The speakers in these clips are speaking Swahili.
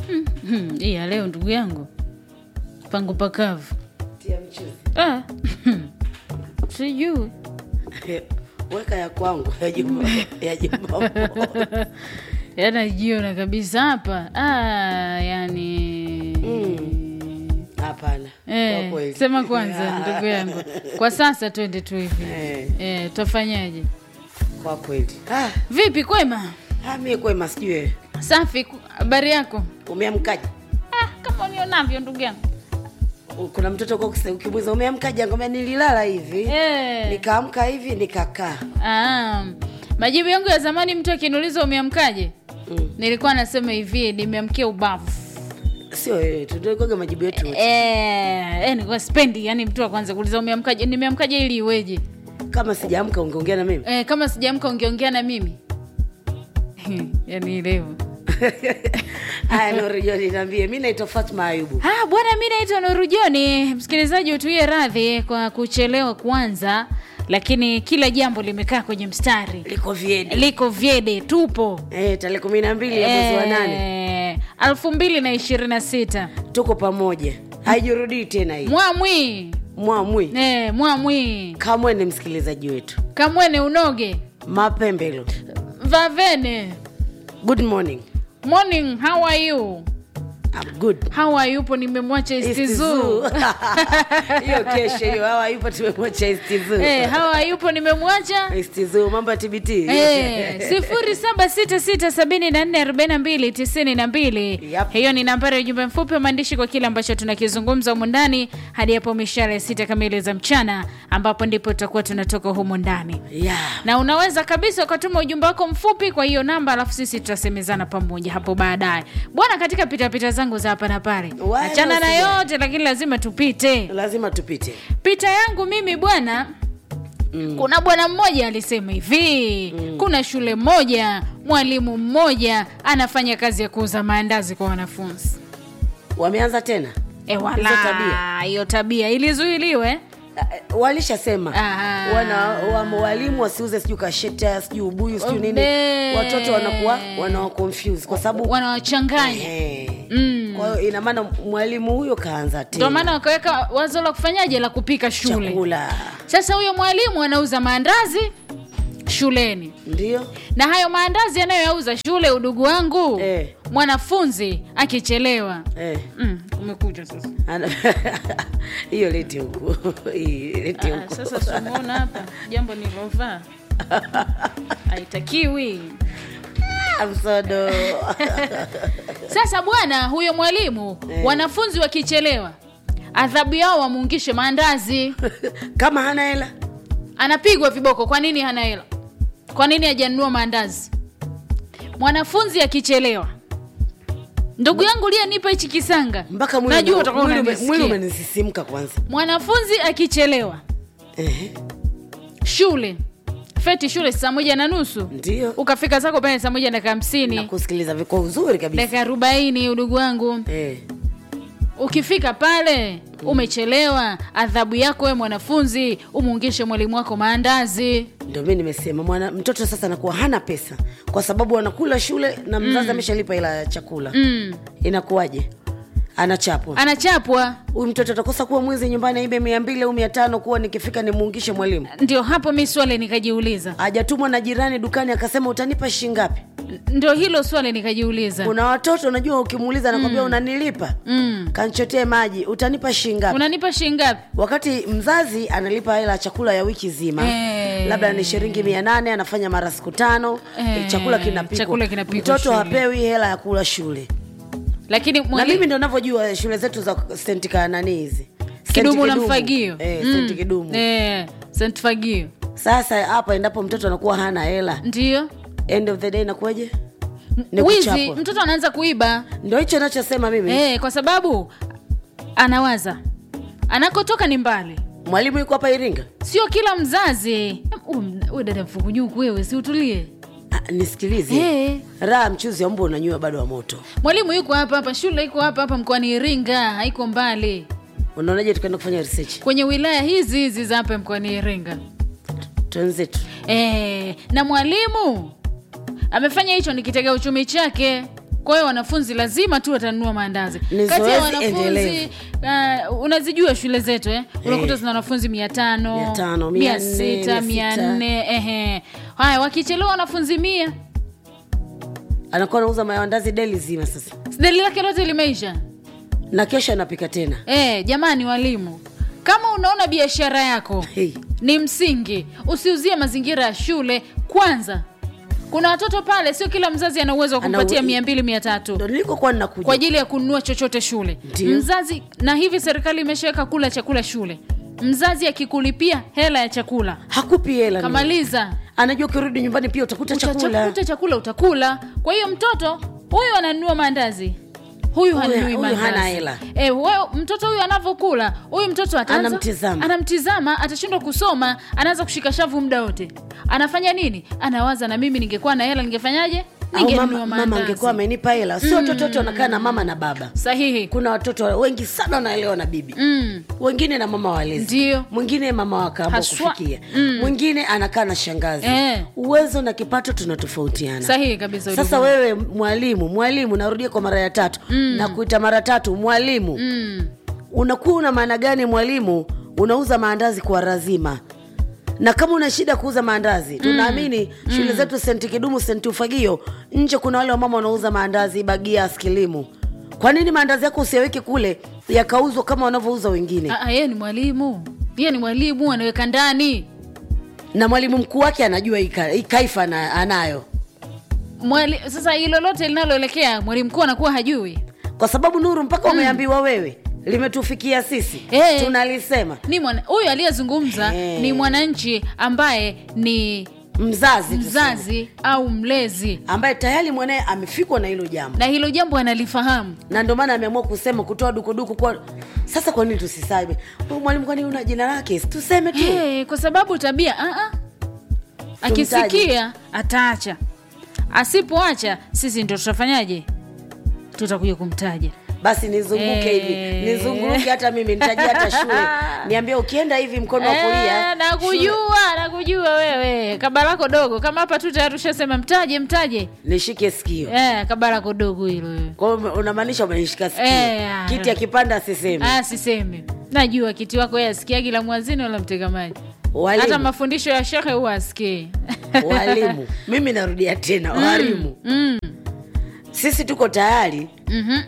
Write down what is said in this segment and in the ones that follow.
Hmm, hii ya leo ndugu yangu pangu pakavu tia mchuzi ah. sijui weka ya kwangu ya juma ya juma yanajiona kabisa hapa ah, yani hapana Eh, kwa kweli. sema kwanza ndugu yangu kwa sasa twende tu hivi Eh. eh, tutafanyaje kwa kweli ah, vipi kwema ah, mie kwema sijui wewe. safi ku- habari yako umeamkaje ah, kama unionavyo ndugu yangu kuna mtoto kwa ukimwiza umeamkaje ngomea nililala hivi eh. nikaamka hivi nikakaa ah, majibu yangu ya zamani mtu akiniuliza umeamkaje mm. nilikuwa nasema hivi nimeamkia ubavu sio wewe tudogoga majibu yetu wote. Eh, eh, nilikuwa spendi yani mtu wa kwanza kuuliza umeamkaje nimeamkaje ili iweje kama sijaamka ungeongea na mimi eh, kama sijaamka ungeongea na mimi yani ilivyo haya norijoni niambie mi naitwa fatma ayubu Ah, bwana mi naitwa Nuru Joni. Msikilizaji utuie radhi kwa kuchelewa kuanza, lakini kila jambo limekaa kwenye mstari, liko viedi liko vyede, tupo eh, tarehe kumi na mbili ya mwezi wa nane Eh, elfu mbili na ishirini na sita tuko pamoja haijurudii tena hii mwamwi mwamwi eh, mwamwi kamwe ni msikilizaji wetu kamwene unoge mapembelo vavene good morning morning how are you I'm good how are you po nimemwacha East istizu Zoo. hiyo kesho hiyo hawa yupo tumemwacha istizu eh, how are you po nimemwacha istizu mambo ya tbt Eh, sifuri saba sita sita sabini na nne arobaini na mbili tisini na mbili Yep. hiyo ni nambari ya ujumbe mfupi wa maandishi kwa kile ambacho tunakizungumza humu ndani hadi hapo mishara ya sita kamili za mchana ambapo ndipo tutakuwa tunatoka humu ndani yeah. na unaweza kabisa ukatuma ujumbe wako mfupi kwa hiyo namba alafu sisi tutasemezana pamoja hapo baadaye bwana katika pitapita zangu za hapa na pale Wala achana na usijali. yote lakini lazima tupite lazima tupite pita yangu mimi bwana mm. kuna bwana mmoja alisema hivi mm. kuna shule moja mwalimu mmoja anafanya kazi ya kuuza maandazi kwa wanafunzi wameanza tena e Hizo wala tabia. hiyo tabia ilizuiliwe Uh, walishasema Aha. wana wa, walimu wasiuze sijui kasheta sijui ubuyu sijui nini Obe. watoto wanakuwa wanawa confuse kwa sababu wanawachanganya eh, Mm. kwa hiyo ina maana mwalimu huyo kaanza ndio tena maana wakaweka wazo la kufanyaje la kupika shule chakula sasa huyo mwalimu anauza maandazi shuleni ndio na hayo maandazi anayoyauza shule udugu wangu Eh. mwanafunzi akichelewa eh. mm, umekuja sasa Ana- hiyo leti huku Hii, leti Ah, huku sasa simuona hapa jambo nilovaa haitakiwi amsodo sasa bwana huyo mwalimu Eh. wanafunzi wakichelewa adhabu yao wamuungishe maandazi kama hana hela anapigwa viboko kwa nini hana hela kwa nini hajanunua maandazi mwanafunzi akichelewa ndugu yangu liyenipa hichi kisanga mpaka mwili najua ume- utakuwa mwili ume- unanisikia. mwili umenisisimka kwanza mwanafunzi akichelewa Ehe, shule feti shule saa moja na nusu ndio ukafika zako pale saa moja dakika hamsini nakusikiliza viko uzuri kabisa dakika arobaini udugu wangu eh. ukifika pale umechelewa adhabu yako we mwanafunzi umuungishe mwalimu wako maandazi ndio mi nimesema mwana mtoto sasa anakuwa hana pesa kwa sababu anakula shule na mzazi ameshalipa hela ya chakula mm. inakuwaje anachapwa anachapwa huyu mtoto atakosa kuwa mwizi nyumbani aibe mia mbili au mia tano kuwa nikifika nimuungishe mwalimu ndio hapo mi swali nikajiuliza hajatumwa na jirani dukani akasema utanipa shingapi ndio hilo swali nikajiuliza kuna watoto unajua ukimuuliza anakwambia unanilipa mm. kanchotee maji utanipa shingapi unanipa shingapi wakati mzazi analipa hela ya chakula ya wiki zima Eh. labda ni shilingi mia nane anafanya mara siku tano Eh, chakula kinapikwa chakula kinapikwa mtoto shule. hapewi hela ya kula shule lakini na mwali- mimi ndo navyojua shule zetu za senti kanani hizi Senti kidumu na mfagio eh, Mm. senti kidumu eh, senti fagio sasa hapa endapo mtoto anakuwa hana hela ndio end of the day inakuwaje Ni wizi kuchapwa. mtoto anaanza kuiba ndio hicho nachosema mimi eh, kwa sababu anawaza anakotoka ni mbali mwalimu yuko hapa iringa sio kila mzazi huyu dada mfukunyuku wewe si utulie ah, nisikilize Eh. raha mchuzi wa mbwa unanyua bado wa moto mwalimu yuko hapa hapa shule iko hapa hapa mkoani iringa haiko mbali unaonaje tukaenda kufanya research kwenye wilaya hizi hizi za hapa mkoani iringa twenzetu e, na mwalimu amefanya hicho ni kitega uchumi chake kwa hiyo wanafunzi lazima tu watanunua maandazi Ni kati ya zoezi wanafunzi endelevu. uh, unazijua shule zetu eh? unakuta Eh. zina wanafunzi mia tano Mia tano, mia mia nne, sita mia mia sita. nne ehe haya wakichelewa wanafunzi mia anakuwa anauza maandazi deli zima sasa deli lake lote limeisha na kesho anapika tena Eh, jamani walimu, kama unaona biashara yako hey. ni msingi, usiuzie mazingira ya shule kwanza. Kuna watoto pale, sio kila mzazi ana uwezo wa Ana kumpatia uwe- mia mbili mia tatu ndo nilikokuwa ninakuja kwa ajili ya kununua chochote shule. Ndiyo. Mzazi na hivi serikali imeshaweka kula chakula shule, mzazi akikulipia hela ya chakula hakupi hela ni. kamaliza anajua ukirudi nyumbani pia utakuta chakula utakuta chakula utakula. Kwa hiyo mtoto huyu ananunua maandazi huyu Huyu- hanunui huyu maandazi. hana hela. Eh, wewe mtoto huyu anavyokula huyu mtoto ataanza Anamtizama. anamtizama atashindwa kusoma anaanza kushika shavu muda wote anafanya nini anawaza na mimi ningekuwa na hela ningefanyaje au ningenunua mama, mama maandazi angekuwa amenipa hela sio watoto wote wanakaa na mama na baba sahihi kuna watoto wengi sana wanaelewa na bibi mm. wengine na mama walezi Ndio. mwingine mama wakaamba Haswa. kufikia mwingine anakaa na shangazi Eh. uwezo na kipato tunatofautiana sahihi kabisa sasa ulivyo. wewe mwalimu mwalimu narudia kwa mara ya tatu na kuita mara tatu mwalimu mm. unakuwa una maana gani mwalimu unauza maandazi kwa razima na kama una shida kuuza maandazi tunaamini shule zetu senti kidumu senti ufagio nje kuna wale wamama wanauza maandazi bagia askilimu kwa nini maandazi yako usiaweke kule yakauzwa kama wanavyouza wengine Ah, ah, yeye ni mwalimu yeye ni mwalimu anaweka ndani na mwalimu mkuu wake anajua hii ka- hii kaifa na, anayo Mwali, sasa hilo lote linaloelekea mwalimu mkuu anakuwa hajui kwa sababu nuru mpaka umeambiwa wewe limetufikia sisi Eh. tunalisema ni mwana huyu aliyezungumza Eh. ni mwananchi ambaye ni mzazi tuseme, mzazi au mlezi ambaye tayari mwanaye amefikwa na hilo jambo na hilo jambo analifahamu na ndio maana ameamua kusema kutoa dukuduku kwa sasa kwa nini tusiseme huyu mwalimu kwani una jina lake Si tuseme tu hey, kwa sababu tabia ah, ah. akisikia ataacha asipoacha sisi ndo tutafanyaje tutakuja kumtaja basi nizunguke Eh. hivi nizunguke hata mimi nitajia hata shule niambie ukienda hivi mkono wa kulia Eh, nakujua nakujua wewe kaba lako dogo kama hapa tu tayari ushasema mtaje mtaje nishike sikio eh, kaba lako dogo hilo wewe kwa hiyo unamaanisha umenishika sikio Eh, ah. kiti akipanda asiseme Ah, sisemi najua kiti wako yeye asikiagi la mwazini wala mtega maji hata walimu mafundisho ya shekhe huwa asikii walimu mimi narudia tena walimu mm. sisi tuko tayari mhm,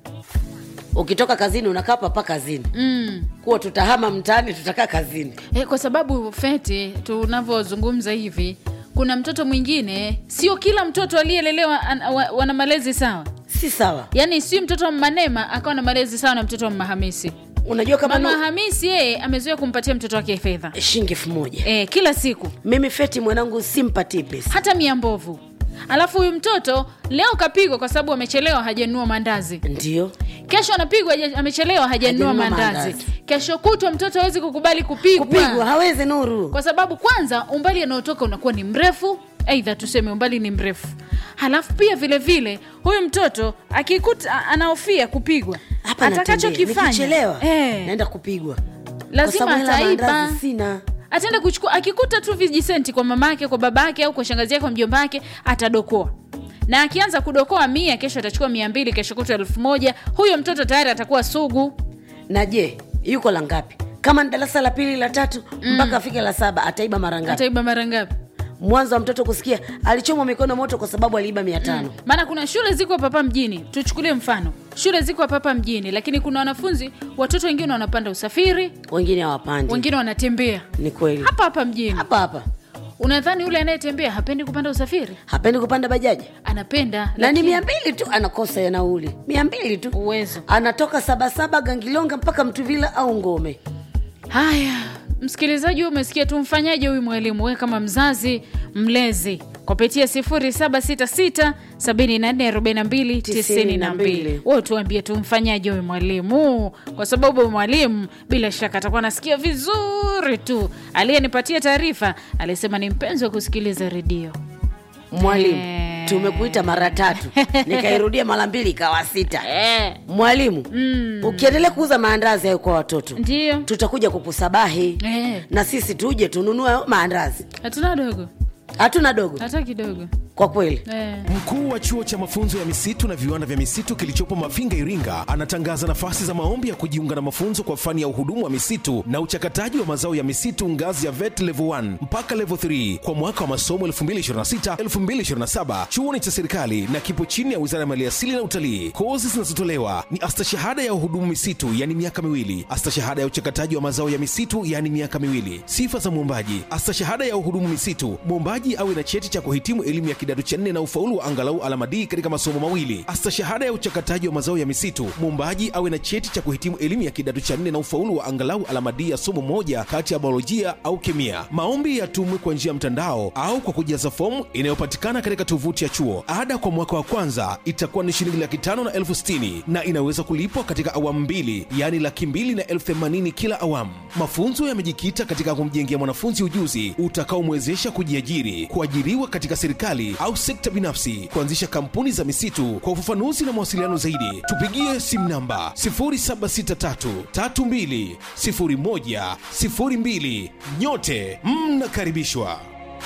ukitoka kazini unakaa papa kazini mm. kuwa tutahama mtaani tutakaa kazini Eh, kwa sababu feti tunavyozungumza hivi kuna mtoto mwingine sio kila mtoto aliyelelewa an- wa- wana malezi sawa si sawa yaani si mtoto wa manema akawa na malezi sawa na mtoto wa mahamisi unajua kama mama nu- hamisi yeye amezoea kumpatia mtoto wake fedha shilingi elfu moja eh, kila siku mimi feti mwanangu simpatii pesa hata mia mbovu alafu huyu mtoto leo kapigwa kwa sababu amechelewa hajanunua mandazi ndio kesho anapigwa haja- amechelewa hajanunua Hajanunua mandazi mandazi. kesho kutwa mtoto hawezi kukubali kupigwa, kupigwa hawezi nuru kwa sababu kwanza umbali anaotoka unakuwa ni mrefu aidha tuseme umbali ni mrefu halafu pia vile vile huyu mtoto akikuta a- anahofia kupigwa hapa natembea. atakachokifanya Nikichelewa eh, naenda kupigwa Kwa lazima sababu hela ataiba maandazi sina ataenda kuchukua akikuta tu vijisenti kwa mamake kwa babake au kwa shangazi yake kwa mjomba wake atadokoa na akianza kudokoa mia kesho atachukua mia mbili kesho kutwa elfu moja huyo mtoto tayari atakuwa sugu na je yuko la ngapi kama ni darasa la pili la tatu mpaka afike la saba ataiba mara ngapi ataiba mara ngapi mwanzo wa mtoto kusikia alichomwa mikono moto kwa sababu aliiba mia tano maana kuna shule ziko hapa hapa mjini tuchukulie mfano shule ziko hapa hapa mjini lakini kuna wanafunzi watoto wengine wanapanda usafiri wengine hawapandi wengine wanatembea ni kweli hapa hapa mjini hapa hapa unadhani yule anayetembea hapendi kupanda usafiri hapendi kupanda bajaji anapenda na ni lakini mia mbili tu anakosa ya nauli mia mbili tu uwezo anatoka sabasaba gangilonga mpaka mtuvila au ngome haya msikilizaji wewe umesikia tumfanyaje huyu mwalimu we kama mzazi mlezi kupitia 766744292 wewe tuambie tumfanyaje huyu mwalimu kwa sababu huyu mwalimu bila shaka atakuwa anasikia vizuri tu aliyenipatia taarifa alisema ni mpenzi wa kusikiliza redio mwalimu Eh. tumekuita mara tatu nikairudia mara mbili ikawa sita eh, mwalimu mm, ukiendelea kuuza maandazi hayo kwa watoto ndio tutakuja kukusabahi eh, na sisi tuje tununue maandazi hatuna dogo hatuna dogo hata kidogo kwa kweli eh. Mkuu wa chuo cha mafunzo ya misitu na viwanda vya misitu kilichopo Mafinga, Iringa, anatangaza nafasi za maombi ya kujiunga na mafunzo kwa fani ya uhudumu wa misitu na uchakataji wa mazao ya misitu ngazi ya VET level 1 mpaka level 3 kwa mwaka wa masomo 2026-2027. Chuo ni cha serikali na kipo chini ya Wizara ya Maliasili na Utalii. Kozi zinazotolewa ni astashahada ya uhudumu misitu, yani miaka miwili, astashahada ya uchakataji wa mazao ya misitu, yani miaka miwili. Sifa za mwombaji: astashahada ya uhudumu misitu, mwombaji awe na cheti cha kuhitimu elimu ya kidato cha nne na ufaulu wa angalau alama D katika masomo mawili. Astashahada ya uchakataji wa mazao ya misitu, mwombaji awe na cheti cha kuhitimu elimu ya kidato cha nne na ufaulu wa angalau alama D ya somo moja kati ya biolojia au kemia. Maombi yatumwe kwa njia ya mtandao au kwa kujaza fomu inayopatikana katika tovuti ya chuo. Ada kwa mwaka wa kwanza itakuwa ni shilingi laki tano na elfu sitini na inaweza kulipwa katika awamu mbili, yaani laki mbili na elfu themanini kila awamu. Mafunzo yamejikita katika kumjengea mwanafunzi ujuzi utakaomwezesha kujiajiri, kuajiriwa katika serikali au sekta binafsi, kuanzisha kampuni za misitu. Kwa ufafanuzi na mawasiliano zaidi, tupigie simu namba 0763320102. Nyote mnakaribishwa.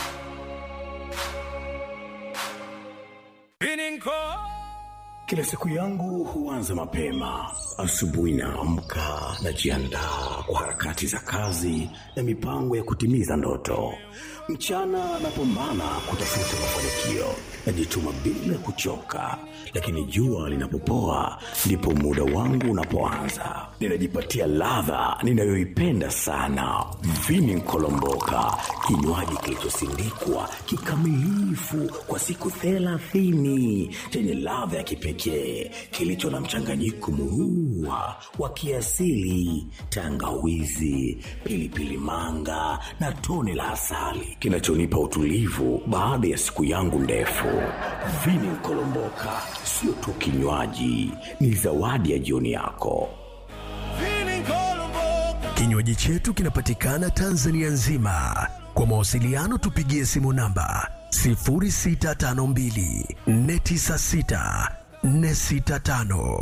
Kila siku yangu huanza mapema. Asubuhi naamka, najiandaa kwa harakati za kazi na mipango ya kutimiza ndoto. Mchana napambana kutafuta mafanikio, najituma bila kuchoka, lakini jua linapopoa ndipo muda wangu unapoanza. Ninajipatia ladha ninayoipenda sana, vini nkolomboka, kinywaji kilichosindikwa kikamilifu kwa siku thelathini chenye ladha ya kipekee kilicho na mchanganyiko murua wa kiasili, tangawizi, pilipili manga na tone la asali kinachonipa utulivu baada ya siku yangu ndefu. Vini Nkolomboka sio tu kinywaji, ni zawadi ya jioni yako. Kinywaji chetu kinapatikana Tanzania nzima. Kwa mawasiliano tupigie simu namba 0652 496 465